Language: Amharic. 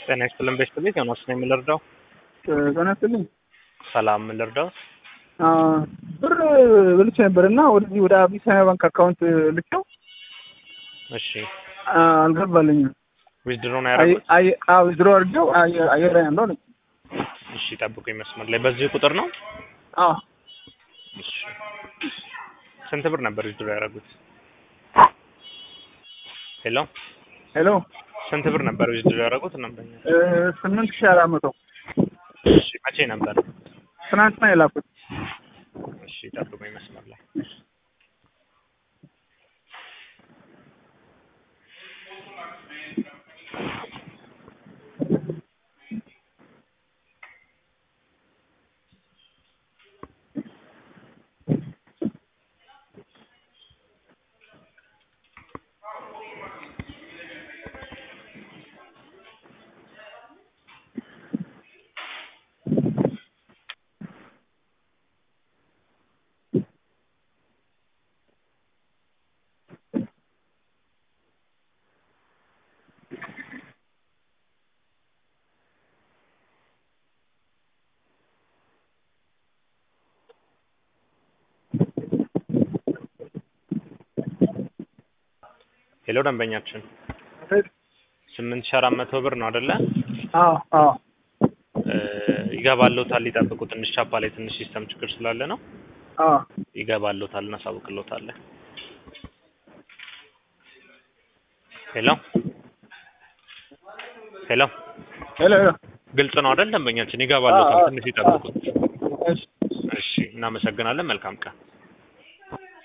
ጤና ይስጥልን ቤተሰቤት ዮናስ ነኝ የምልርዳው ጤና ይስጥልኝ። ሰላም የምልርዳው ብር ብልቼ ነበር እና ወደዚህ ወደ አቢሲኒያ ባንክ አካውንት ልኬው እሺ አልገባልኝም። ዊዝድሮ ነው ያደረጉት ድሮ አድርጌው አየር ላይ ያለው አለኝ። እሺ ጠብቁኝ መስመር ላይ በዚህ ቁጥር ነው አዎ እሺ ስንት ብር ነበር ዊዝድሮ ያደረጉት ሄሎ ሄሎ ስንት ብር ነበር ዊዝድሮ ያደረጉት ነበር ስምንት ሺህ አራት መቶ እሺ መቼ ነበር ትናንትና የላኩት። እሺ ጠብቁኝ መስመር ላይ ሄሎ ደንበኛችን ስምንት ሺህ አራት መቶ ብር ነው አይደለ? አዎ አዎ ይገባልዎታል። ይጠብቁ። ትንሽ ቻፓ ላይ ትንሽ ሲስተም ችግር ስላለ ነው። አዎ ይገባልዎታል። እናሳውቅልዎታለን። ሄሎ ሄሎ ሄሎ ሄሎ ግልጽ ነው አይደል? ደንበኛችን ይገባልዎታል። አዎ፣ ትንሽ ይጠብቁት። እሺ እሺ፣ እናመሰግናለን። መልካም ቀን